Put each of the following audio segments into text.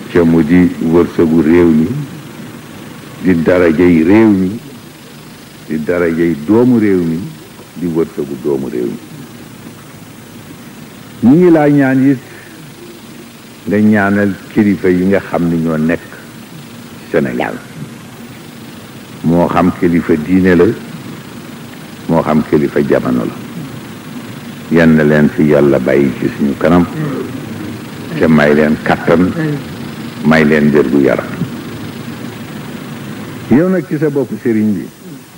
ca mu di wërsëgu réew mi di darajay réew mi di darajay doomu réew mi di wërsëgu doomu réew mi ñu ngi laa ñaan it nga ñaanal kilifa yi nga xam ni ñoo nekk Sénégal moo xam kilifa diine la moo xam kilifa jamono la yenn leen fi yàlla bàyyi ci suñu kanam te may leen kattan may leen wér gu yaram yow nag ci sa bopp sëriñ bi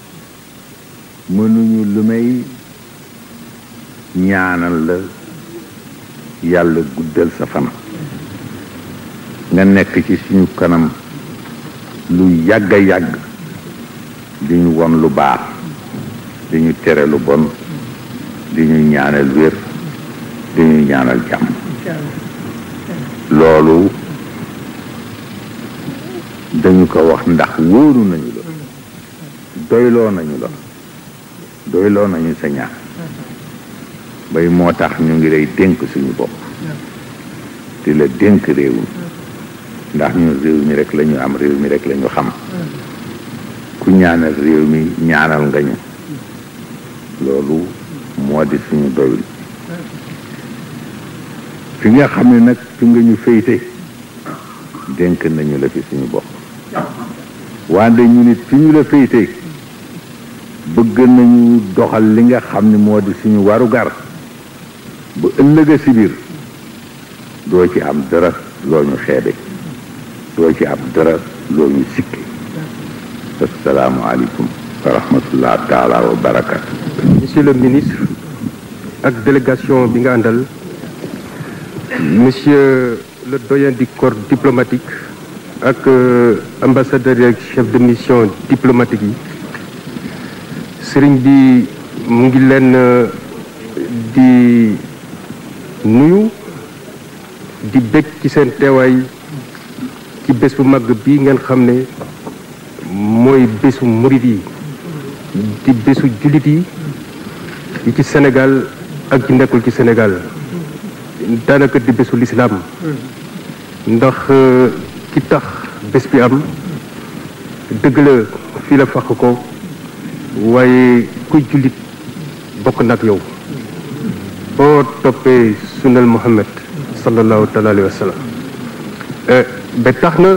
mënuñu lu may ñaanal la yàlla guddal sa fan nga nekk ci suñu kanam lu yàgg a yàgg di ñu won lu baax di ñu tere lu bon di ñu ñaanal wér di ñu ñaanal jàmm loolu dañu ko wax ndax wóoru nañu la doyloo nañu la doyloo nañu sa ñaan bay moo tax ñu ngi lay dénk suñu bopp di la dénk réew mi ndax ñun réew mi rek la ñu am réew mi rek la ñu xam ku ñaanal réew mi ñaanal nga ñu loolu moo di suñu doyul fi nga xam ne nag fi nga ñu féyte dénk nañu la fi suñu bopp wante ñu nit fi ñu la féyte bëgg nañu doxal li nga xam ne moo di suñu warugar bu ëllëga si biir doo ci am dara loo ñu xeebe doo ci am dara loo ñu sikke assalaamu aleykum wa rahmatullah taala wa barakatu monsieur le ministre ak délégation bi nga àndal monsieur le doyen du corps diplomatique ak ambassadeur ak chef de mission diplomatique yi sëriñ bi mu ngi leen di nuyu di bég ci seen teewaay ci bés bu màgg bi ngeen xam ne mooy bésu murit yi di bésu jullit yi yi ci Sénégal ak ci nekkul ci Sénégal daanaka di bésu lislaam ndax ki tax bés bi am dëgg la fii la fàq ko waaye kuy jullit bokk nag yow boo toppee sunnal Muhammad sallallahu taala alayhi wa sallam ba tax na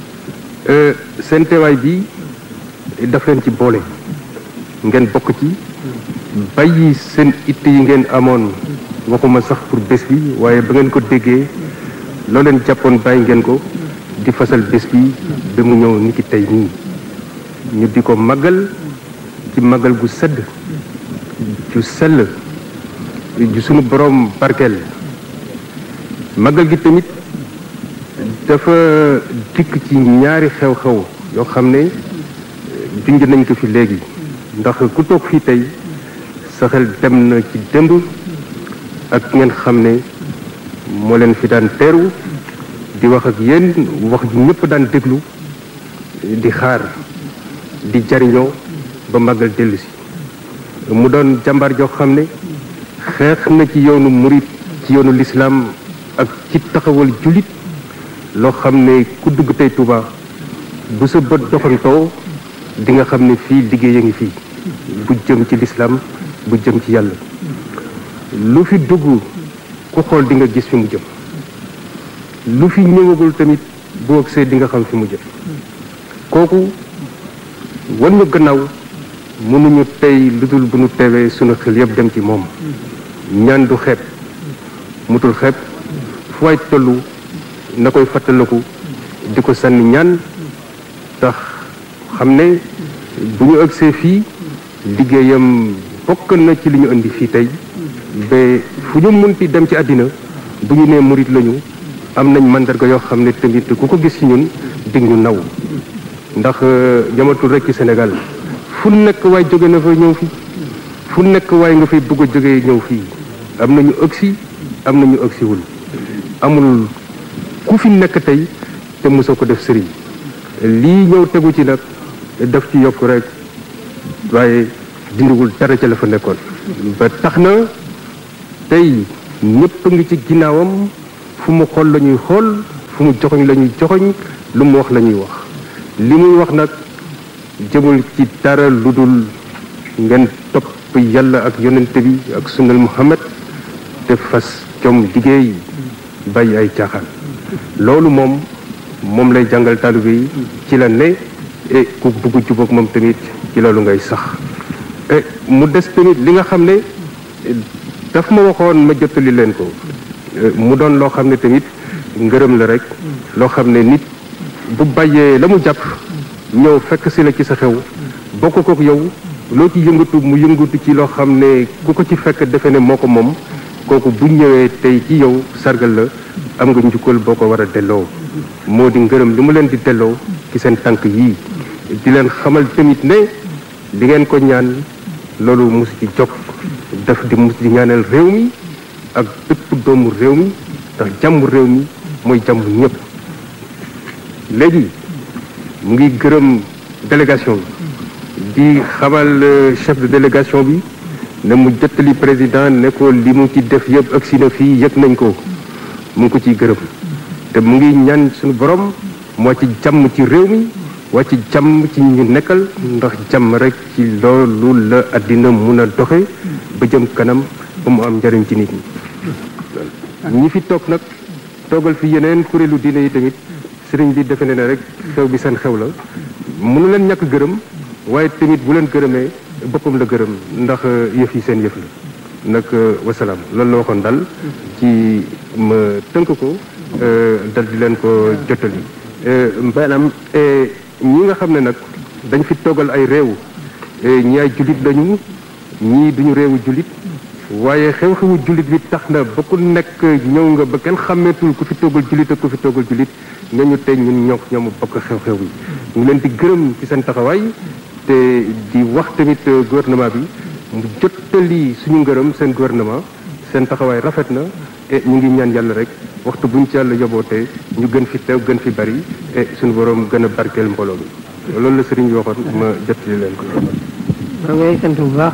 seen teewaay bi daf leen ci boole ngeen bokk ci bàyyi seen itte yi ngeen amoon waxuma sax pour bés bi waaye ba ngeen ko déggee loo leen jàppoon bàyyi ngeen ko di fasal bés bi ba mu ñëw ni ki tey nii ñu di ko màggal ci màggal gu sedd ju sell ju sunu borom barkeel màggal gi tamit dafa dikk ci ñaari xew-xew yoo xam ne junj nañ ko fi léegi ndax ku toog fii tey sa xel dem na ci démb ak ngeen xam ne moo leen fi daan teeru di wax ak yéen wax ju ñëpp daan déglu di xaar di jariñoo ba màggal dellu si mu doon jàmbaar joo xam ne xeex na ci yoonu murit ci yoonu lislaam ak ci taxawal jullit loo xam ne ku dugg tey Touba bu sa bët doxantoo di nga xam ne fii liggéey a ngi fii bu jëm ci lislaam bu jëm ci yàlla lu fi dugg ku xool di nga gis fi mu jëm lu fi ñëwagul tamit boo agsee di nga xam fi mu jëm kooku wan ñu gannaaw mënuñu tey lu dul bu nu teewee sunu xel yëpp dem ci moom ñaan du xeeb mutul xeeb fu waay tollu na koy fàttaliku di ko sànni ñaan tax xam ne bu ñu agsee fii liggéeyam bokk na ci li ñu indi fii tey ba fu ñu munti dem ci àddina bu ñu nee murit lañu am nañ mandarga yoo xam ne tamit ku ko gis ci ñun dig ñu naw ndax jamatul rek ci Sénégal fu nekk waay jóge na fa ñëw fii fu nekk waay nga fay bëgg a jógee ñëw fii am nañu ëgsi am nañu ëgsiwul amul ku fi nekk tey te mosoo ko def sëriñ lii ñëw tegu ci nag daf ci yokk rek waaye dindiwul dara ca la fa nekkoon ba tax na tey ñëpp a ngi ci ginnaawam fu mu xool la ñuy xool fu mu joxoñ la ñuy joxoñ lu mu wax la ñuy wax li muy wax nag jëmul ci dara lu dul ngeen topp yàlla ak yonente bi ak sunnal muhammad te fas jom liggéey bàyyi ay caaxaan loolu moom moom lay jàngal taalibe yi ci la ne e ku bugg jubóog moom tamit ci loolu ngay sax e mu des tamit li nga xam ne daf ma waxoon ma jottali leen ko mu doon loo xam ne tamit ngërëm la rek loo xam ne nit bu bàyyee la mu jàpp ñëw fekk si la ci sa xew bokk kook yow loo ci yëngatu mu yëngatu ci loo xam ne ku ko ci fekk defe ne moo ko moom kooku bu ñëwee tey ci yow sargal la am nga njukkal boo ko war a delloo moo di ngërëm li mu leen di delloo ci seen tànk yii di leen xamal tamit ne li ngeen ko ñaan loolu mus ci jog daf di mus di ñaanal réew mi ak bépp doomu réew mi ndax jàmm réew mi mooy jàmm ñëpp léegi mu ngi gërëm délégation bi di xamal chef de délégation bi ne mu jottali président ne ko li mu ci def yëpp ak si na fii yëg nañ ko mu ngi ko ciy gërëm te mu ngi ñaan suñu borom moo ci jàmm ci réew mi waa ci jàmm ci ñu nekkal ndax jàmm rek ci loolu la àddina mun a doxe ba jëm kanam ba mu am njariñ ci nit ñi ñi fi toog nag toogal fi yeneen kuréelu diine yi tamit sëriñ bi defe ne ne rek xew bi seen xew la mënu leen ñàkk gërëm waaye tamit bu leen gërëmee boppam la gërëm ndax yëf yi seen yëf la nag wasalaam loolu la waxoon dal ci ma tënk ko dal di leen ko jottali maanaam ñi nga xam ne nag dañ fi toggal ay réew ñi ay jullit lañu ñii duñu réewu jullit waaye xew-xewu jullit bi tax na ba ku nekk ñëw nga ba kenn xàmmeetul ku fi toggal jullit ak ku fi toggal jullit nga ñu tey ñun ñoo ñoom bokk xew-xew yi ñu leen di gërëm ci seen taxawaay te di wax tamit gouvernement bi mu jottali suñu ngërëm seen gouvernement seen taxawaay rafet na et ñu ngi ñaan yàlla rek waxtu buñ ci yàlla yobootee ñu gën fi teew gën fi bari et suñu borom gën a barkeel mbooloo mi loolu la sëriñ bi waxoon ma jottali leen ko. maa ngi lay sant bu baax.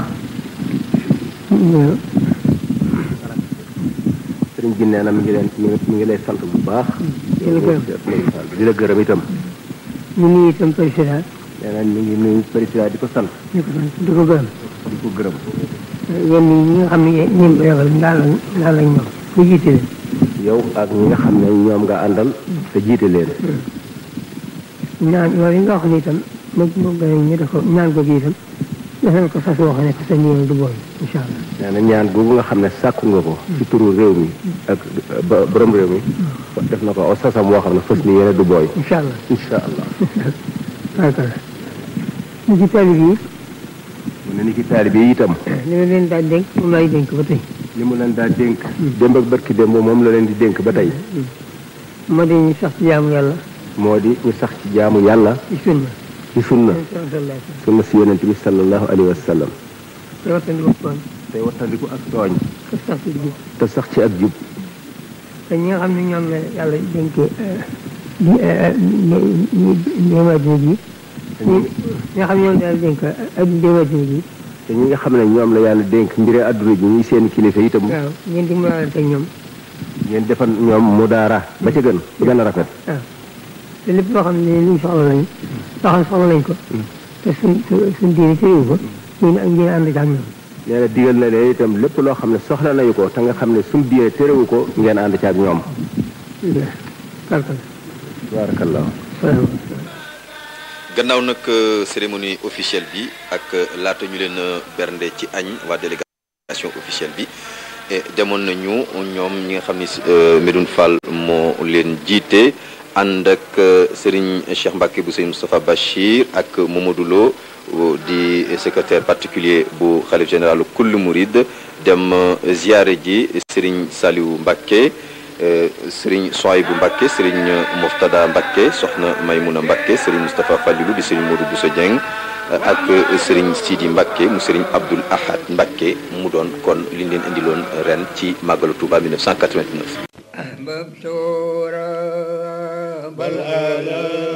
sëriñ bi nee na mi ngi leen mi ngi lay sant bu baax. di la gërëm di la gërëm itam. ñu nuyu itam président. nee na mi ngi nuyu président di ko sant. di ko sant di ko gërëm. di ko gërëm. yéen ñi nga xam ne ñoom la yabal ndaal lañ ndaal lañ ñoom mu jiite leen. yow ak ñi nga xam ne ñoom nga àndal. te jiite leen. ñaan loolu yi nga wax ni itam moom moom nga ñu def ko ñaan ko gi itam defal ko sas woo xam ne que sa ñëw du booy incha allah. nee na ñaan googu nga xam ne sàkku nga ko. ci turu réew mi ak ba borom réew mi. def na ko aw sasam woo xam ne fas ni yéene du booy. incha allah incha allah. barkala ñu ci taalib yi mu ne ni ki taalibe yi itam. li ma leen daal dénk moom laay dénk ba tey. li mu leen daa dénk. démb ak barki démb moom la leen di dénk ba tey. moo di ñu sax ci jaamu yàlla moo di ñu sax ci jaamu yàlla ci sunna. ci sunna sallallahu sunna si yonent bi sallallahu alayhi wa sallam. te wattandiku koon tey wattandiku ak tooñ. te sax ci jub te sax ci ak jub. te ñi nga xam ne ñoom la yàlla dénkee di ñi ñoom adduna ji ñi nga xam ne ñoom la yàlla dénk ak ndéem adduna ji te ñi nga xam ne ñoom la yàlla dénk mbiri àdduna ji ñuy seen kilifa itam. waaw ngeen di mënalante ak ñoom ngeen defal ñoom mu daara ba ca gën ba gën a rafet. waaw te lépp loo xam ne luñ soxla lañ loo xam ne soxla lañ ko te suñ suñ diine ci réew ko ñu ak ngeen ànd ak ñoom nee na digal na leen itam lépp loo xam ne soxla nañu ko te nga xam ne suñu diine terewu ko ngeen ànd ci ak ñoom. barkal tabarakallah. gannaaw nag cérémonie officielle bi ak laata ñu leen bernde ci añ waa délégation officielle bi demoon nañu ñoom ñi nga xam ni Medoune Fall moo leen jiite ànd ak Serigne Cheikh Mbacke bu Serigne Moustapha Bachir ak Mamadou Lo di secrétaire particulier bu xalif général kullu Mouride dem ziare ji Serigne Saliou Mbacke Serigne Souaïbou Mbacke Serigne Moftada Mbacke soxna Maymouna Mbacke Serigne Moustapha Fallilou di Serigne Modou Bousso Dieng ak Serigne Sidi Mbacke mu Serigne Abdoul Ahad Mbacke mu doon kon li ñu leen indiloon ren ci màggalu Touba 1989. أحببت رب العالمين